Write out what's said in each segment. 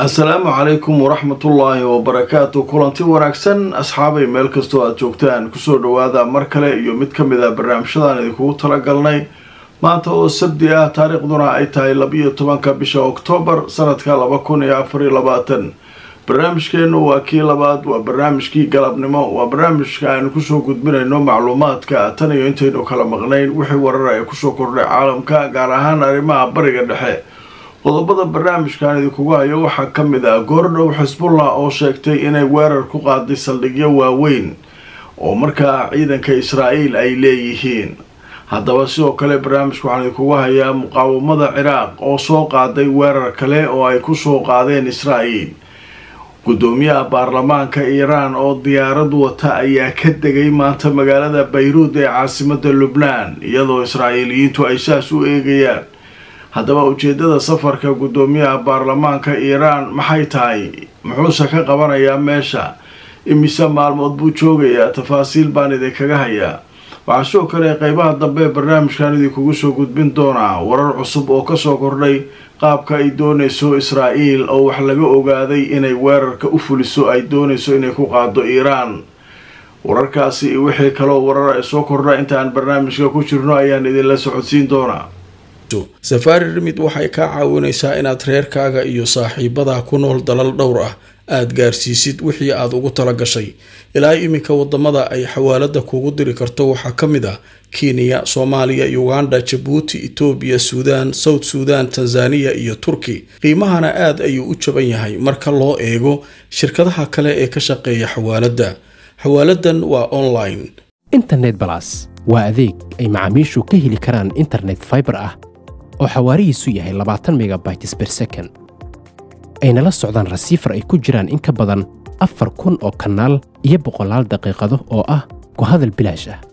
asalaamu calaykum waraxmatullaahi wabarakaatu kulanti wanaagsan asxaabay meel kastoo aada joogtaan kusoo dhawaada mar kale iyo mid ka mid a barnaamijyadaan idinkugu talagalnay maanta oo sabdi ah taariikhduna ay tahay labiyo tobanka bisha oktoobar sanadka laba kun iyo afariyo labaatan barnaamijkeennu waa kii labaad waa barnaamijkii galabnimo waa barnaamijka aynu kusoo gudbinayno macluumaadka tan iyo intaynu kala maqnayn wixii warar ee kusoo kordhay caalamka gaar ahaan arrimaha bariga dhexe qodobada barnaamijkan idinkugu hayo waxaa ka mid ah goordhow xisbullah oo sheegtay inay weerar ku qaaday saldhigyo waaweyn oo markaa ciidanka israa'iil ay leeyihiin haddaba sidoo kale barnaamijka waxaan idinkugu hayaa muqaawamada ciraaq oo soo qaaday weerar kale oo ay kusoo qaadeen israa'iil gudoomiyaha baarlamaanka iiraan oo diyaarad wata ayaa ka degay maanta magaalada bayruud ee caasimada lubnaan iyadoo israa'iiliyiintu ay saas u eegayaan haddaba ujeedada safarka gudoomiyaha baarlamaanka iiraan maxay tahay muxuuse ka qabanayaa meesha imise maalmood buu joogayaa tafaasiil baan idinkaga hayaa waxaa sidoo kale qeybaha dambe barnaamijkan idinkugu soo gudbin doonaa warar cusub oo kasoo kordhay qaabka ay doonayso israa'iil oo wax laga ogaaday inay weerarka u fuliso ay doonayso inay ku qaado iiraan wararkaasi iyo wixii kaloo warar ay soo kordha intaan barnaamijka ku jirno ayaan idinla socodsiin doonaa safaari rimid waxay kaa caawinaysaa inaad reerkaaga iyo saaxiibadaa ku nool dalal dhowr ah aada gaarsiisid wixii aada ugu tala gashay ilaa iminka wadamada ay xawaalada kuugu diri karto waxaa ka mid ah kenya soomaaliya uganda jabuuti etoobiya suudaan south suudan tanzaniya iyo turki qiimahana aada ayuu u jaban yahay marka loo eego shirkadaha kale ee ka shaqeeya xawaaladda xawaaladan waa online internet balas waa adeeg ay macaamiishu ka heli karaan internet faibar ah oo xawaarihiisu yahay labaatan megabytes ber second ayna la socdaan rasiifar ay ku jiraan in ka badan afar kun oo kanaal iyo boqolaal daqiiqado oo ah ku hadal bilaash ah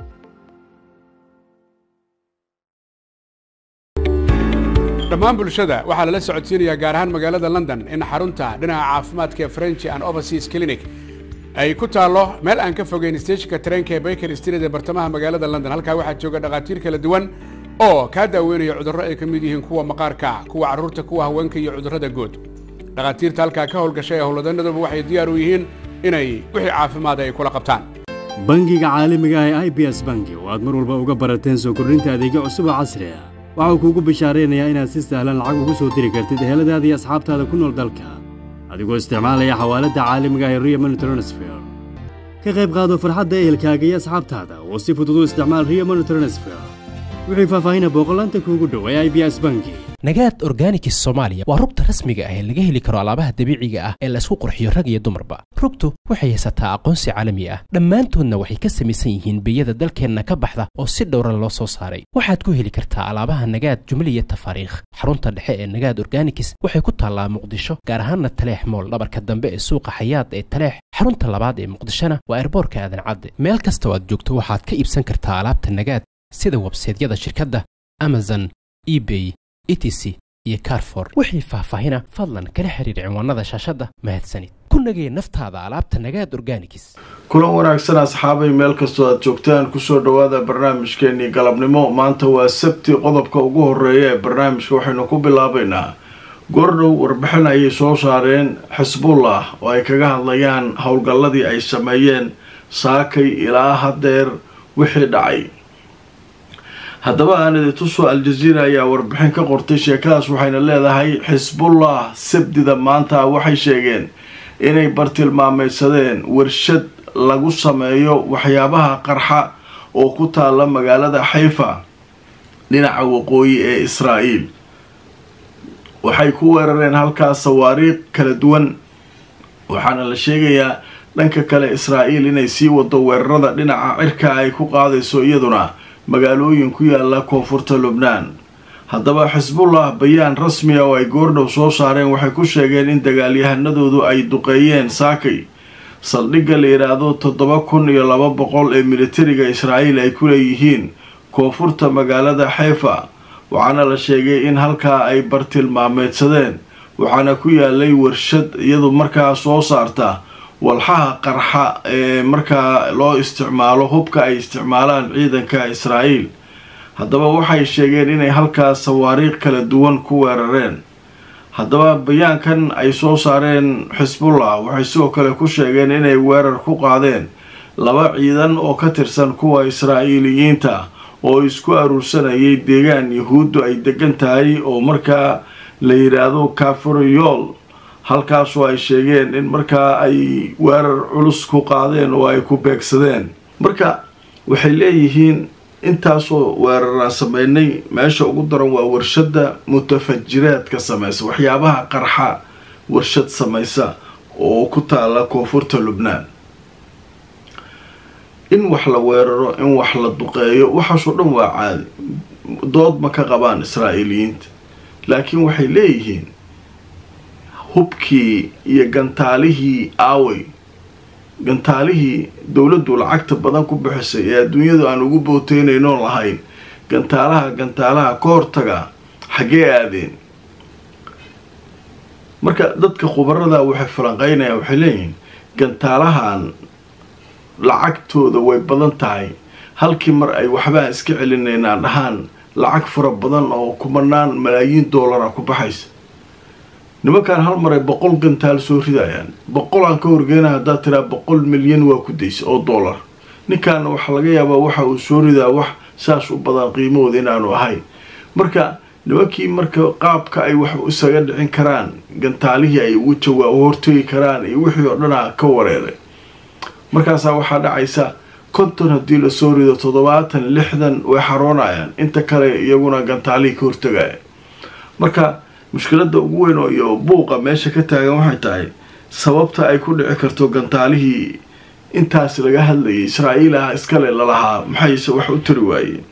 dhammaan bulshada waxaa lala socodsiinayaa gaar ahaan magaalada london in xarunta dhinaca caafimaadka french and overseas clinic ay ku taallo meel aan ka fogeyn steejinka tareenka ee baker street ee bartamaha magaalada london halkaa waxaa jooga dhakhaatiir kala duwan oo kaa daaweynaya cudurro ay ka mid yihiin kuwa maqaarka kuwa carruurta kuwa haweenka iyo cudurrada guud dhakhaatiirta halkaa ka howlgashay ee howlwadanaduba waxay diyaar u yihiin inay wixii caafimaada ay kula qabtaan bangiga caalamiga ah ee i b s bangi oo aad mar walba uga barateen soo kordhinta adeegyo cusub oo casri ah waxau kuugu bishaaraynayaa inaad si sahlan lacag ugu soo diri kartid eheladaada iyo asxaabtaada ku nool dalka adigoo isticmaalaya xawaaladda caalamiga ah ee rio money transfer ka qayb qaado farxadda ehelkaaga iyo asxaabtaada oo si fudud u isticmaal rio money transfer wixii faahfaahina booqolaanta kuugu dhow ee i b s bangi nagaad organikis soomaaliya waa rugta rasmiga ah ee laga heli karo alaabaha dabiiciga ah ee laysku qurxiyo rag iyo dumarba rugtu waxay haysataa aqoonsi caalami ah dhammaantoodna waxay ka samaysan yihiin biyada dalkeenna ka baxda oo si dhowra loo soo saaray waxaad ku heli kartaa alaabaha nagaad jumliya tafaariikh xarunta dhexe ee nagaad organikis waxay ku taallaa muqdisho gaar ahaanna taleex mool dhabarka dambe ee suuqa xayaad ee taleex xarunta labaad ee muqdishona waa erboorka aadan cadde meel kastoo aad joogto waxaad ka iibsan kartaa alaabta nagaad sida websaydyada shirkadda amazon ebay etc iyo carfor wixii faahfaahina fadlan kala xiriir cinwaanada shaashadda mahadsanid ku nagee naftaada alaabta nagaad organikis kulan wanaagsan asxaabay meel kastoo aad joogtaan kusoo dhawaada barnaamijkeenii galabnimo maanta waa sabti qodobka ugu horeeya ee barnaamijka waxaynu ku bilaabaynaa goordhow warbixin ayay soo saareen xisbullah oo ay kaga hadlayaan howlgalladii ay sameeyeen saakay ilaa hadeer wixii dhacay haddaba aanidituso al-jaziira ayaa warbixin ka qortay sheekadaas waxayna leedahay xisbullah sabdida maanta waxay sheegeen inay bartilmaamaysadeen warshad lagu sameeyo waxyaabaha qarxa oo ku taalla magaalada xayfa dhinaca waqooyi ee israa'iil waxay ku weerareen halkaas sawaariikh kala duwan waxaana la sheegayaa dhanka kale israa'iil inay sii wado weerarada dhinaca cirka ay ku qaadayso iyaduna magaalooyin ku yaala koonfurta lubnaan haddaba xisbullah bayaan rasmiya oo ay goordhow soo saareen waxay ku sheegeen in dagaalyahanadoodu ay duqeeyeen saakay saldhigga la yidhaahdo toddoba kun iyo laba boqol ee militariga israa'iil ay ku leeyihiin koonfurta magaalada xeefa waxaana la sheegay in halkaa ay bartilmaameedsadeen waxaana ku yaalay warshad iyadu markaa soo saarta walxaha qarxa ee markaa loo isticmaalo hubka ay isticmaalaan ciidanka israa'iil haddaba waxay sheegeen inay halkaas sawaariikh kala duwan ku weerareen haddaba bayaankan ay soo saareen xisbullah waxay sidoo kale ku sheegeen inay weerar ku qaadeen laba ciidan oo ka tirsan kuwa israa'iiliyiinta oo isku aruursanayay deegaan yahuuddu ay degan tahay oo markaa la yidhaahdo kafuriyool halkaasoo ay sheegeen in markaa ay weerar culus ku qaadeen oo ay ku beegsadeen marka waxay leeyihiin intaasoo weeraraan sameynay meesha ugu daran waa warshadda mutafajiraadka samaysa waxyaabaha qarxa warshad samaysa oo ku taala koonfurta lubnaan in wax la weeraro in wax la duqeeyo waxaasoo dhan waa caadi dood ma ka qabaan israa'iiliyiinta laakiin waxay leeyihiin hubkii iyo gantaalihii aawey gantaalihii dowladdu lacagta badan ku bixisay ee adduunyadu aan ugu booteynaynoo lahayn gantaalaha gantaalaha ka hortaga xaggee aadeen marka dadka khubarada waxay falanqeynayaan waxay leeyihiin gantaalahan lacagtooda way badan tahay halkii mar ay waxbaan iska celinaynaan dhahaan lacag fara badan oo kumanaan malaayiin doolara ku baxaysa nimankaan hal mar ay boqol gantaal soo ridayaan boqol aan ka horgeena haddaad tiraa boqol milyan waa ku daysa oo dollar ninkaana waxaa laga yaabaa waxa uu soo ridaa wax saas u badan qiimahooda inaanu ahayn marka nimankii marka qaabka ay wax isaga dhicin karaan gantaalihii ay ugu jawaab hortegi karaan iyo wixii oo dhanaa ka wareeray markaasaa waxaa dhacaysa konton haddii lasoo rido toddobaatan lixdan way xaroonayaan inta kale iyaguna gantaalihii ka hortegaya marka mushkiladda ugu weyn oo iyo buuqa meesha ka taagan waxay tahay sababta ay ku dhici karto gantaalihii intaas laga hadlayay israa'iil ah iskale lalahaa maxayse wax u tari waayeen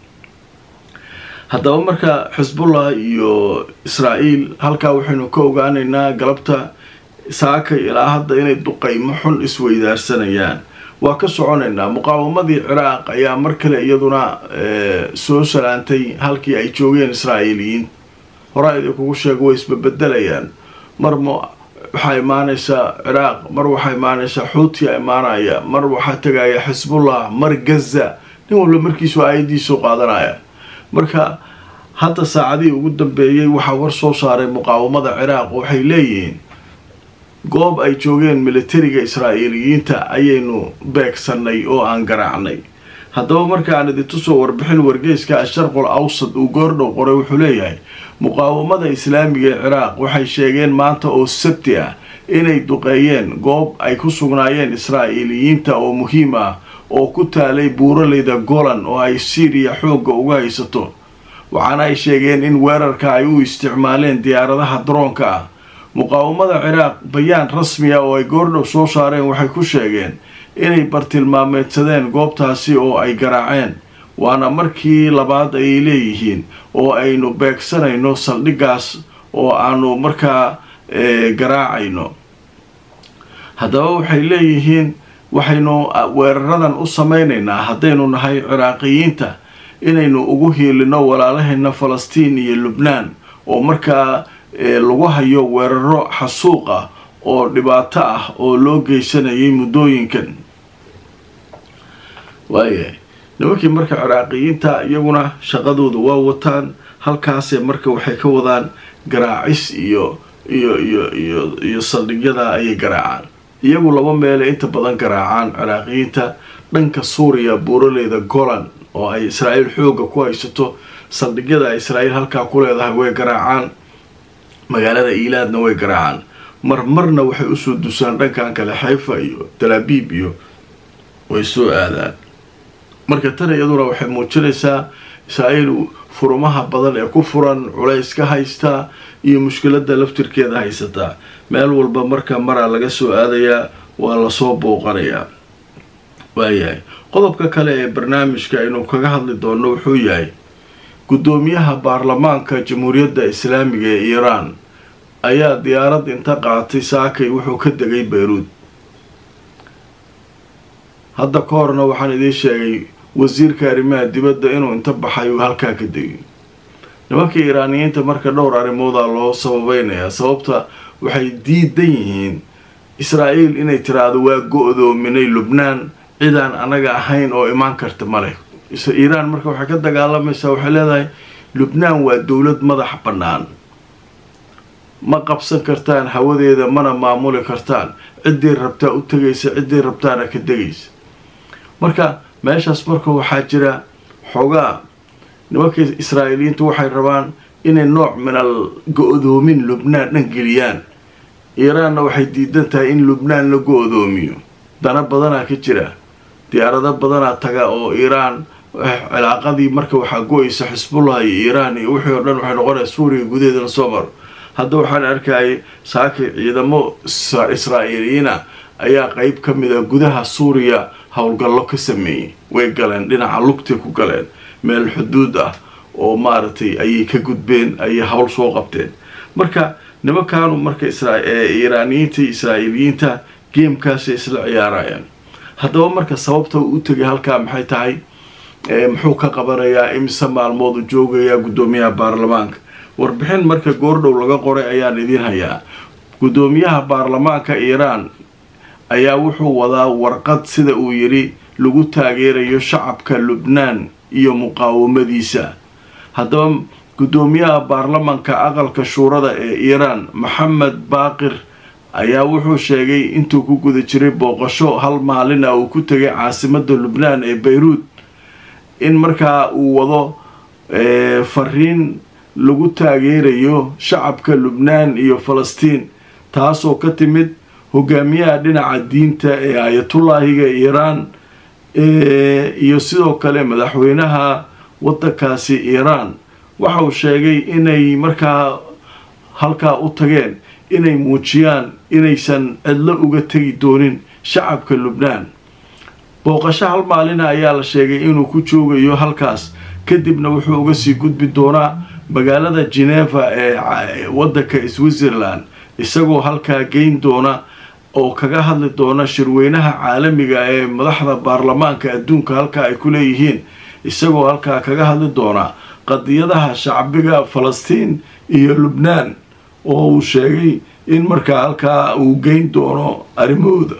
haddaba marka xisbullah iyo israa'iil halkaa waxaynu ka ogaanaynaa galabta saakay ilaa hadda inay duqaymo xun isweydaarsanayaan waa ka soconaynaa muqaawamadii ciraaq ayaa mar kale iyaduna soo salaantay halkii ay joogeen israa'iiliyiin horaa idinkugu sheego way isbabedelayaan mar ma waxaa imaanaysaa ciraaq mar waxaa imaanaysaa xuutiya imaanaya mar waxaa tegaya xisbullah mar gaza nin walba markiisu aayadiisoo qaadanaya marka hadda saacadihii ugu dambeeyey waxaa war soo saaray muqaawamada ciraaq waxay leeyihiin goob ay joogeen militariga israa'iiliyiinta ayaynu beegsannay oo aan garaacnay haddaba markaan idintusoo warbixin wargeyska asharqul awsad uu goordhow qoray wuxuu leeyahay muqaawamada islaamiga ee ciraaq waxay sheegeen maanta oo sabti ah inay duqeeyeen goob ay ku sugnaayeen israa'iiliyiinta oo muhiim ah oo ku taalay buuraleyda golan oo ay siiriya xoogga uga haysato waxaana ay sheegeen in weerarka ay u isticmaaleen diyaaradaha daroonka ah muqaawamada ciraaq bayaan rasmi ah oo ay goordhow soo saareen waxay ku sheegeen inay bartilmaameedsadeen goobtaasi oo ay garaaceen waana markii labaad ayay leeyihiin oo aynu beegsanayno saldhiggaas oo aanu markaa garaacayno haddaba waxay leeyihiin waxaynu weeraradan u samaynaynaa haddaynu nahay ciraaqiyiinta inaynu ugu hiilino walaalahayna falastiin iyo lubnaan oo markaa lagu hayo weeraro xasuuq ah oo dhibaato ah oo loo geysanayay muddooyinkan waayahay nimankii marka ciraaqiyiinta iyaguna shaqadooda waa wataan halkaasee marka waxay ka wadaan garaacis iyo iyo iyo iyo iyo saldhigyada ayay garaacaan iyagu laba meele inta badan garaacaan ciraaqiyiinta dhanka suuriya buuraleyda golan oo ay israa'iil xoogga ku haysato saldhigyada israa'iil halkaa ku leedahay way garaacaan magaalada iilaadna way garaacaan marmarna waxay usoo dusaan dhankan kale xayfa iyo talaabiib iyo way soo aadaan marka tan iyaduna waxay muujinaysaa israa'iil furumaha badan ee ku furan culays ka haystaa iyo mushkiladda laftirkeeda haysataa meel walba marka maraa laga soo aadayaa waa lasoo bouqanayaa waayahay qodobka kale ee barnaamijka aynu kaga hadli doono wuxuu yahay guddoomiyaha baarlamaanka jamhuuriyadda islaamiga ee iiraan ayaa diyaarad inta qaatay saakay wuxuu ka degay bayruud hadda ka horna waxaan idiin sheegay wasiirka arrimaha dibadda inuu inta baxay uu halkaa ka degay nimanka iiraaniyiinta marka dhowr arrimoodaa loo sababeynayaa sababta waxay diidan yihiin israa'iil inay tiraahdo waa go-doominay lubnaan cidaan anaga ahayn oo imaan karta maleh iiraan marka waxay ka dagaalamaysaa waxay leedahay lubnaan waa dowlad madax bannaan ma qabsan kartaan hawadeeda mana maamuli kartaan ciddii rabtaa u tegaysa ciddii rabtaana ka degaysa marka meeshaas marka waxaa jira xoogaa nimanka israa'iiliyiintu waxay rabaan inay nooc minal go-doomin lubnaan dhan geliyaan iiraanna waxay diidan tahay in lubnaan la go-doomiyo dana badanaa ka jira diyaarado badanaa taga oo iiraan cilaaqadii marka waxaa go-aysa xisbullah iyo iiraan iyo wixii oo dhan waxay noqonaya suuriya gudaheeda la soo maro hadda waxaan arkayay saaki ciidamo israa'iiliyiina ayaa qeyb ka mid a gudaha suuriya howlgallo ka sameeyey way galeen dhinaca lugtay ku galeen meel xuduud ah oo maaragtay ayay ka gudbeen ayay howl soo qabteen marka nimankaanu marka iiraaniyiinta iyo israa'iiliyiinta geemkaasay isla ciyaarayaan haddaba marka sababta uu u tegay halkaa maxay tahay muxuu ka qabanayaa imise maalmoodu joogayaa guddoomiyaha baarlamaanka warbixin marka goordhow laga qoray ayaan idiin hayaa guddoomiyaha baarlamaanka iiraan ayaa wuxuu wadaa warqad sida uu yidhi lagu taageerayo shacabka lubnaan iyo muqaawamadiisa haddaba guddoomiyaha baarlamanka aqalka shuurada ee iiraan maxamed baaqir ayaa wuxuu sheegay intuu ku guda jiray booqasho hal maalin ah uu ku tegay caasimada lubnaan ee bayruud in markaa uu wado fariin lagu taageerayo shacabka lubnaan iyo falastiin taasoo ka timid hogaamiyaha dhinaca diinta ee ayatullaahiga iiraan iyo sidoo kale madaxweynaha waddankaasi iiraan waxa uu sheegay inay markaa halkaa u tageen inay muujiyaan inaysan cidlo uga tegi doonin shacabka lubnaan booqasho hal maalina ayaa la sheegay inuu ku joogayo halkaas kadibna wuxuu uga sii gudbi doonaa magaalada geneva ee waddanka switzerland isagoo halkaa geyn doona oo kaga hadli doona shirweynaha caalamiga ee madaxda baarlamaanka adduunka halkaa ay ku leeyihiin isagoo halkaa kaga hadli doona qadiyadaha shacbiga falastiin iyo lubnaan oo uu sheegay in markaa halkaa uu geyn doono arrimahooda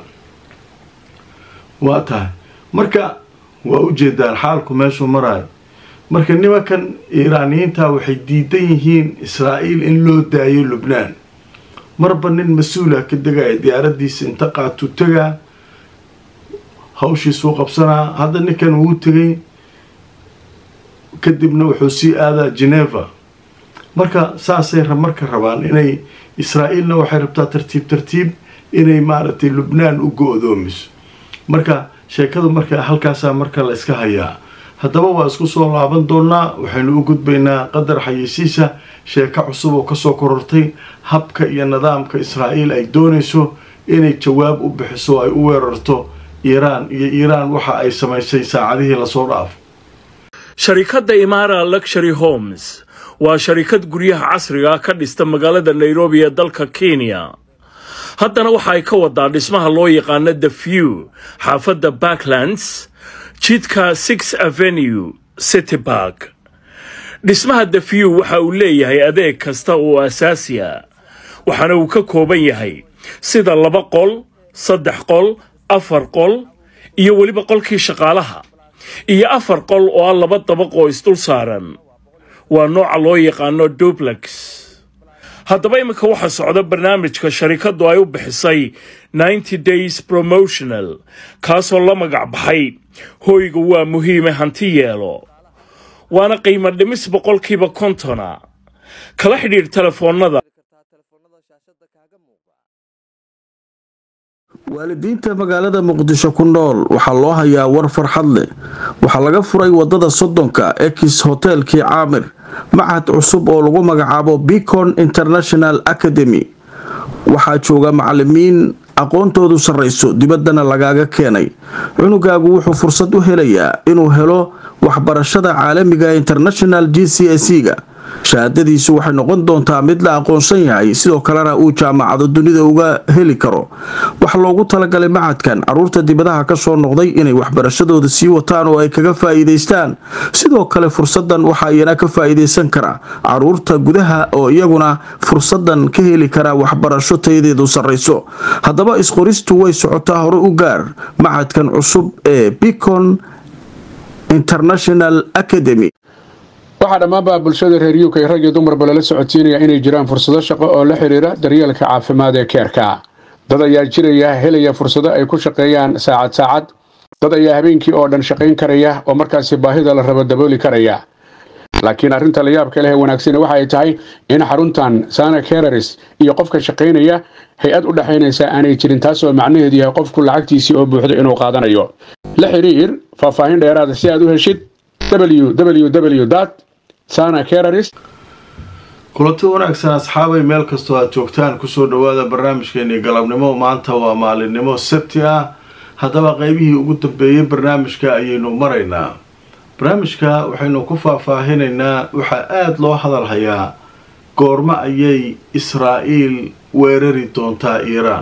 waa tahay marka waa ujeedaan xaalku meeshuu maraayo marka nimankan iiraaniyiinta waxay diidan yihiin israa'iil in loo daayo lubnaan marba nin mas-uula ka degaya diyaaradiisa inta qaatuu tegaa hawshiisuu qabsanaa hadda ninkan wuu tegay kadibna wuxuu sii aadaa geneva marka saasay marka rabaan inay israa'iilna waxay rabtaa tartiib tartiib inay maaragtay lubnaan u go-doomiso marka sheekadu marka halkaasaa marka la iska hayaa haddaba waa isku soo laaban doonaa waxaynu u gudbaynaa qadar xayeysiisa sheeko cusub oo kasoo korortay habka iyo nidaamka israa'iil ay doonayso inay jawaab u bixiso ay u weerarto iiraan iyo iiraan waxa ay samaysay saacadihii lasoo dhaafo sharikadda imaara luxury homes waa sharikad guryaha casriga ka dhista magaalada nairobi ee dalka kenya haddana waxa ay ka wadaa dhismaha loo yaqaano the few xaafadda backlands jidka six avenue city bark dhismaha the few waxa uu leeyahay adeeg kasta oo asaasi a waxaana uu ka kooban yahay sida laba qol saddex qol afar qol iyo weliba qolkii shaqaalaha iyo afar qol oo ah laba dabaq oo isdul saaran waa nooca loo yaqaano dublex haddaba iminka waxaa socda barnaamijka sharikaddu ay u bixisay ninety days promotional kaasoo la magac baxay hoyga waa muhiime hanti yeelo waana qiimo dhimis boqolkiiba kontona kala xidhiidh telefoonnada waalidiinta magaalada muqdisho ku nool waxaa loo hayaa war farxad leh waxaa laga furay wadada soddonka ex hotelkii caamir machad cusub oo lagu magacaabo bicon international academy waxaa jooga macalimiin aqoontoodu sarrayso dibaddana lagaaga keenay cunugaagu wuxuu fursad u helayaa inuu helo waxbarashada caalamiga international g c s ga shahaadadiisu waxay noqon doontaa mid la aqoonsan yahay sidoo kalena uu jaamacado dunida uga heli karo waxaa loogu talagalay macadkan caruurta dibadaha kasoo noqday inay waxbarashadooda sii wataan oo ay kaga faa'iidaystaan sidoo kale fursadan waxaa iyana ka faa'iidaysan kara caruurta gudaha oo iyaguna fursadan ka heli kara waxbarasho tayadeedu sarrayso haddaba isqoristu way socotaa hore u gaar macadkan cusub ee bicon international academy waxaa dhammaanba bulshada reer u k rag iyo dumarba lala socodsiinaya inay jiraan fursado shaqo oo la xiriira daryeelka caafimaad ee keerka dad ayaa jiraya helaya fursado ay ku shaqeeyaan saacad saacad dad ayaa habeenkii oo dhan shaqayn karaya oo markaasi baahida la rabo dabooli karaya laakiin arrinta la yaabka leh ee wanaagsani waxa ay tahay in xaruntan sana kereris iyo qofka shaqaynaya hay-ad u dhexaynaysa aanay jirin taasoo macnaheedu yahay qofku lacagtiisii oo buuxdo inuu qaadanayo la xiriir faahfaahin dheeraada si aad u heshid www sana kereris kulanti wanaagsan asxaabay meel kastoo aad joogtaan kusoo dhawaada barnaamijkeeni galabnimo maanta waa maalinimo sabti ah haddaba qeybihii ugu dambeeyey barnaamijka ayaynu maraynaa barnaamijka waxaynu ku faahfaahinaynaa waxaa aada loo hadalhayaa goormo ayay israa-iil weerari doontaa iiraan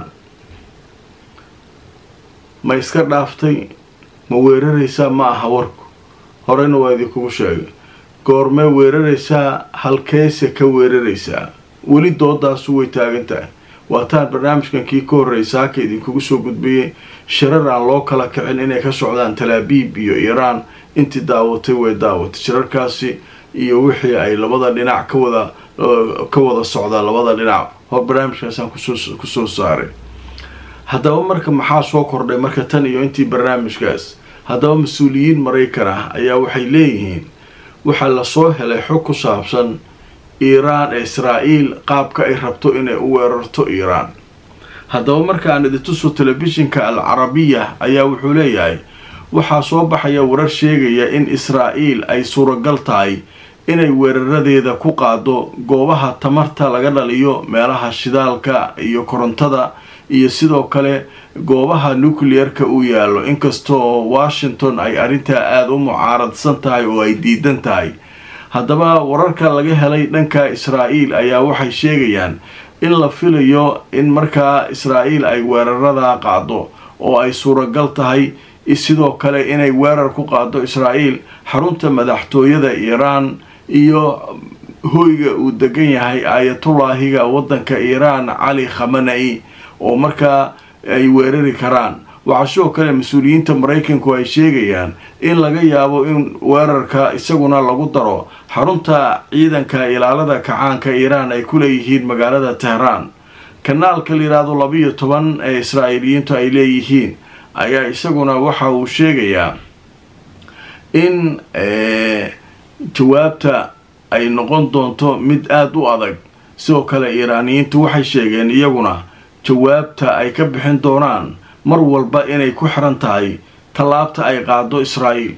ma iska dhaaftay ma weeraraysaa ma aha warku horeyna waa idinkugu sheegay goormee weeraraysaa halkeese ka weeraraysaa weli doodaasu way taagan tahay waataan barnaamijkan kii ka horreysa haka idinkugu soo gudbiyey shirar aan loo kala kicin inay ka socdaan talaabiib iyo iiraan intii daawatay way daawatay shirarkaasi iyo wixii ay labada dhinac ka wada ka wada socdaa labada dhinac hor barnaamijkaasaan kusoo kusoo saaray haddaba marka maxaa soo kordhay marka tan iyo intii barnaamijkaas haddaba mas-uuliyiin maraykan ah ayaa waxay leeyihiin waxaa lasoo helay xog ku saabsan iiraan ee israa-iil qaabka ay rabto inay u weerarto iiraan haddaba markaan idintuso telefishinka al carabiya ayaa wuxuu leeyahay waxaa soo baxaya warar sheegaya in israa-iil ay suuragal tahay inay weeraradeeda ku qaado goobaha tamarta laga dhaliyo meelaha shidaalka iyo korontada iyo sidoo kale goobaha nucleer-ka uu yaallo inkastoo washington ay arrintaa aada u mucaaradsan tahay oo ay diidan tahay haddaba wararka laga helay dhanka israa-iil ayaa waxay sheegayaan in la filayo in markaa israa-iil ay weeraradaa qaado oo ay suuragal tahay sidoo kale inay weerar ku qaado israa-iil xarunta madaxtooyada iiraan iyo hoyga uu degan yahay aayatullaahiga waddanka iiraan cali khamana-i oo markaa ay weerari karaan waxaa sidoo kale mas-uuliyiinta maraykanku ay sheegayaan in laga yaabo in weerarka isaguna lagu daro xarunta ciidanka ilaalada kacaanka iiraan ay ku leeyihiin magaalada tehraan kanaalka layidhaahdo labiyo toban ee israa'iiliyiintu ay leeyihiin ayaa isaguna waxa uu sheegayaa in jawaabta ay noqon doonto mid aada u adag sidoo kale iiraaniyiintu waxay sheegeen iyaguna jawaabta ay ka bixin doonaan mar walba inay ku xiran tahay tallaabta ay qaado israa'iil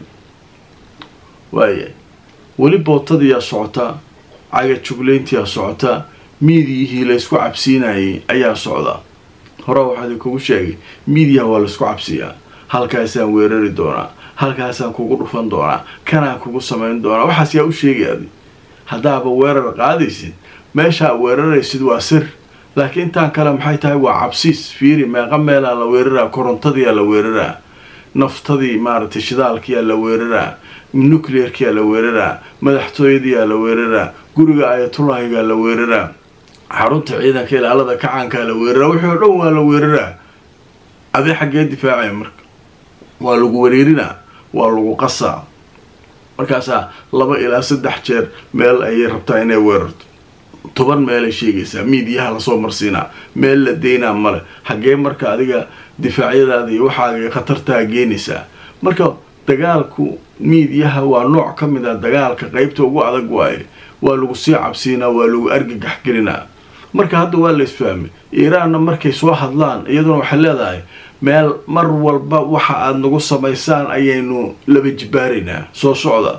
waaya weli bootadiyaa socota caga juglayntiyaa socota miidiyihii laysku cabsiinayay ayaa socda hore waxaa idinkugu sheegay miidiyaha waa laysku cabsiyaa halkaasaan weerari doonaa halkaasaan kugu dhufan doonaa kanaan kugu samayn doonaa waxaas yaa u sheegayaadi haddaaba weerar qaadaysid meeshaa weeraraysid waa sir laakiin intaan kale maxay tahay waa cabsiis fiiri meeqa meelaa la weeraraa korontadiyaa la weeraraa naftadii maaragtay shidaalkiyaa la weeraraa nucleerkiyaa la weeraraa madaxtooyadiyaa la weeraraa guriga ayatullaahigaa la weeraraa xarunta ciidanka ilaalada kacaankaa la weeraraa wixii oo dhan waa la weeraraa adee xaggee difaacaya marka waa lagu wareerinaa waa lagu qasaa markaasaa laba ilaa saddex jeer meel ayay rabtaa inay weerarto toban meelay sheegaysaa miidiyaha lasoo marsiinaa meel la deynaa male xaggee marka adiga difaacyadaada iyo waxaaga khatartaa geenaysaa marka dagaalku miidiyaha waa nooc ka mid a dagaalka qeybta ugu adag waaye waa lagu sii cabsiinaa waa lagu argagax gelinaa marka hadda waa la isfahmay iiraanna markay soo hadlaan iyaduna waxay leedahay meel mar walba waxa aada nagu samaysaan ayaynu laba jibaaraynaa soo socda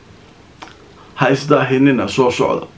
ha isdaahinina soo socda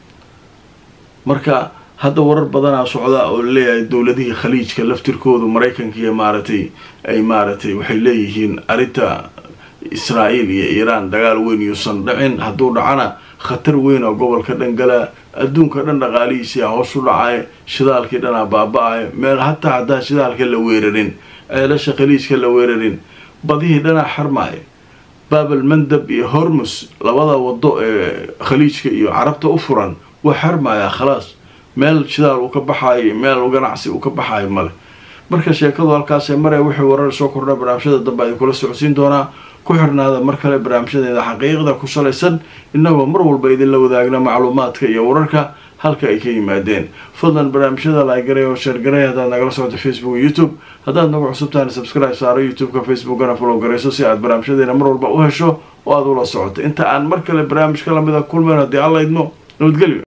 marka hadda warar badanaa socda oo laleeyahay dowladihii khaliijka laftirkoodu maraykanka iyo maaragtay ay maaragtay waxay leeyihiin arrinta israa'iil iyo iiraan dagaal weyn yuusan dhicin hadduu dhacana khatar weyn oo gobolka dhan galaa adduunka dhan dhaqaalihiisia hoos u dhacay shidaalkii dhanaa baaba-ay meel hataa haddaan shidaalka la weerarin ceelasha khaliijka la weerarin badihii dhanaa xarmaaya baabal mandab iyo hormus labada wado ee khaliijka iyo carabta u furan waa xarmayaa khalaas meel shidaal uu ka baxaayo meel ganacsi uu ka baxaayo male marka sheekadu halkaasee maree wixii warar soo kordha barnaamijyada dambe ay kula socodsiin doonaa ku xirnaada mar kale barnaamijyadeeda xaqiiqda ku salaysan innagoo mar walba idinla wadaagna macluumaadka iyo wararka halka ay ka yimaadeen fadlan barnaamijyada laagaray oo sheergaray haddaad nagala socota facebook iyo youtube haddaad nagu cusubtahan subscribe saaro youtube-ka facebookana follow garayso si aad barnaamijyadeena mar walba u hesho oo aad ula socoto inta aan mar kale barnaamijka lamida kulmayn haddii alla idmo nabadgelyo